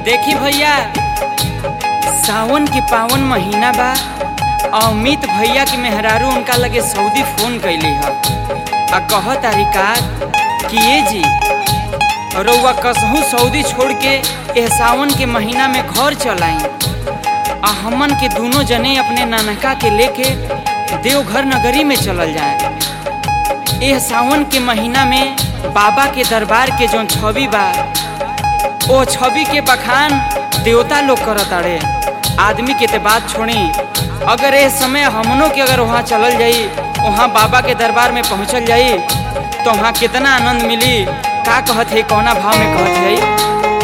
देखी भैया सावन के पावन महीना बा आ अमित भैया के मेहरारू उनका लगे सऊदी फोन कैली ह आ कह तारिका कि ये जी रउआ कसहू सऊदी छोड़ के एह सावन के महीना में घर चल आई आ हमन के दोनों जने अपने नानका के लेके देवघर नगरी में चलल जाए एह सावन के महीना में बाबा के दरबार के जौन छवि बा ओ छवि के बखान देवता लोग करत अड़े आदमी के ते बात छोड़ी अगर ए समय हमनों के अगर वहाँ चलल जाई वहाँ बाबा के दरबार में पहुँचल जाई तो वहाँ कितना आनंद मिली का कहत है कौना भाव में कहत है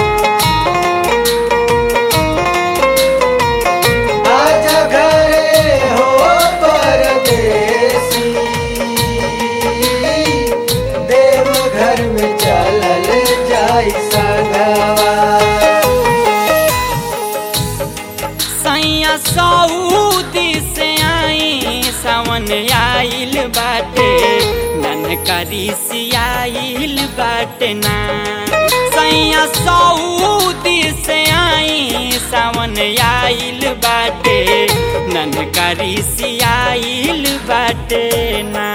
आजा घरे हो परदेसी देव घर में चलल जाई संगवा सैया सऊदी से आई सावन आइल बाटे ननकरी सियाइल बाटे ना सैया सऊदी से आई सावन आइल बाटे ननकरी सियाइल बाटे ना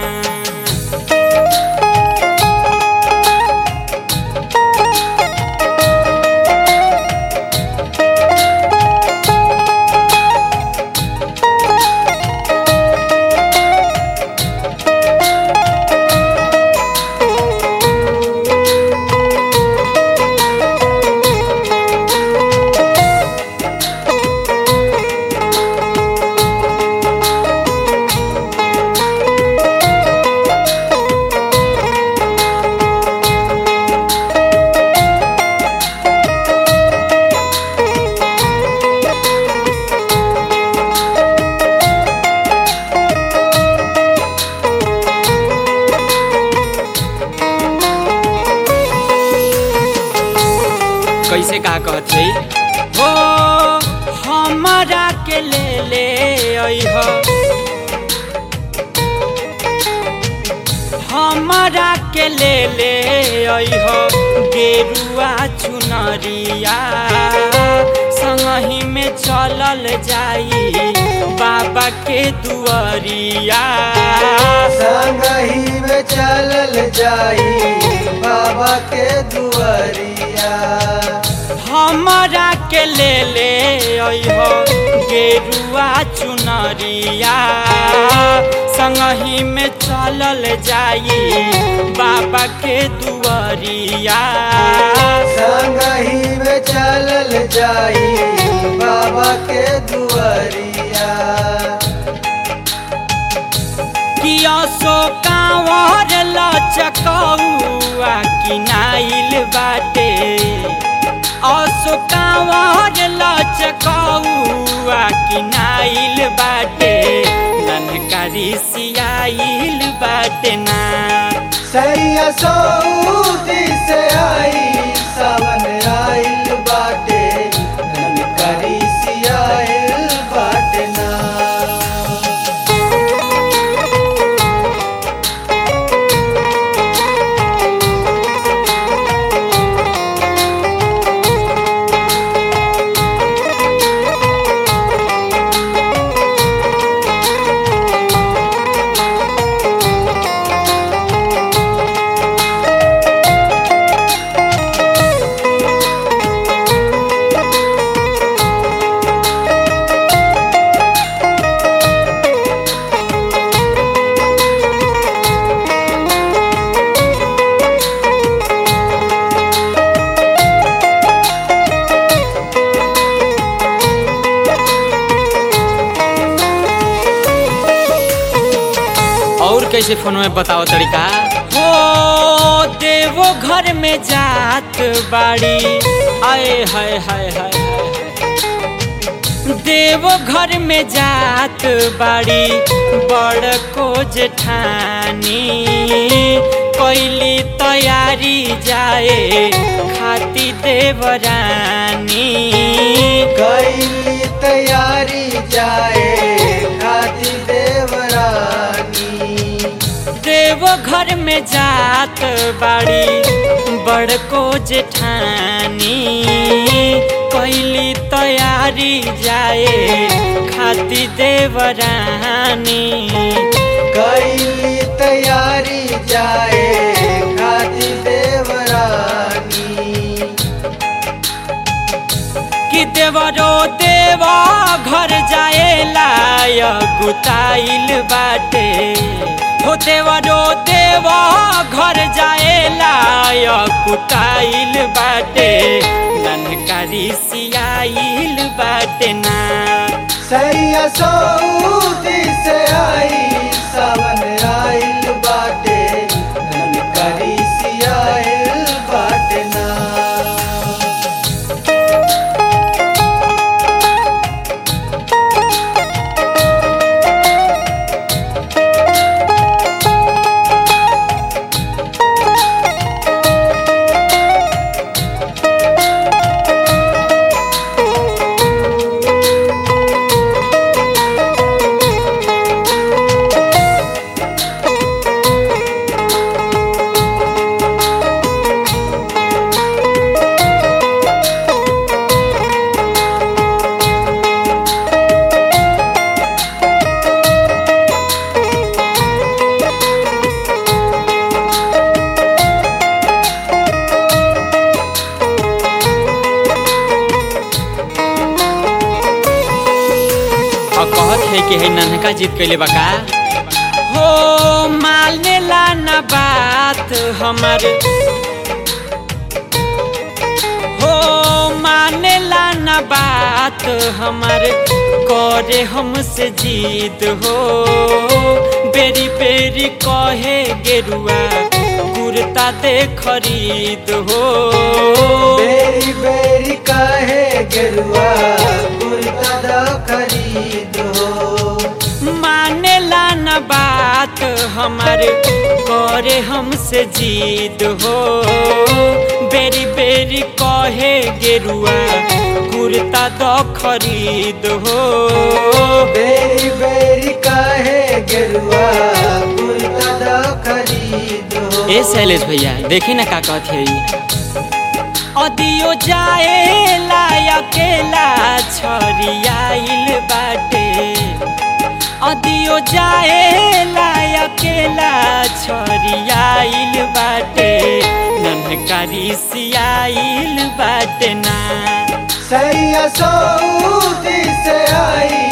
कैसे का कहत है हो हमारा के ले ले अइह हमारा के ले ले अइह गेरुआ चुनरिया संगही में चलल जाई बाबा के दुआरिया संगही में चलल जाई बाबा के दुआरिया हमारा के ले ले अइह गेरुआ चुनरिया संगही में चलल जाई बाबा के दुआरिया संगही में चलल जाई बाबा के दुआरिया किया सो कांवर लचकौआ किनाइल बाटे असो कांवर लचकौआ किनाइल बाटे ननकारी सियाइल बाटे ना सैया सऊदी से आई सावन आइल बाटे ननकरी सियाइल बाटे ना और कैसे फोन में बताओ तरीका हो देवो घर में जात बाड़ी आए हाय हाय हाय देवो घर में जात बाड़ी बड़ को जेठानी कैली तैयारी जाए खाती देवरानी कैली तैयारी जाए खाती देवरानी देव घर में जात बाड़ी बड़को जेठानी तैयारी जाए खाती देवरानी कैली तैयारी जाए खाती देवरानी कि देवरो देवा घर जाए लाय गुताइल बाटे हो देवरो देवा घर जाए लाय गुताइल बाटे ननकारी सियाइल बाटे ना सैया सऊदी से आई सावन आइल बाटे ननकरी सियाइल बाटे ना और कहत है कि है नन्हका जीत कैले बका हो मालने ला ना बात हमार हो माने ला ना बात हमार करे हमसे जीत हो बेरी बेरी कहे गेरुआ कुर्ता दे खरीद हो बेरी बेरी काहे गेरुआ कुर्ता दा खरीद हो मानेला न बात हमारे करे हमसे जीत हो बेरी बेरी कहे गेरुआ कुर्ता दो खरीद हो बेरी बेरी काहे गेरुआ कुर्ता दा खरीद हो ए शैलेश भैया देखी ना का कहत है अदियो जाए ला अकेला छरियाइल बाटे अदियो जाए ला अकेला छरियाइल बाटे ननकारी सियाइल बाटे ना सैया सऊदी से आई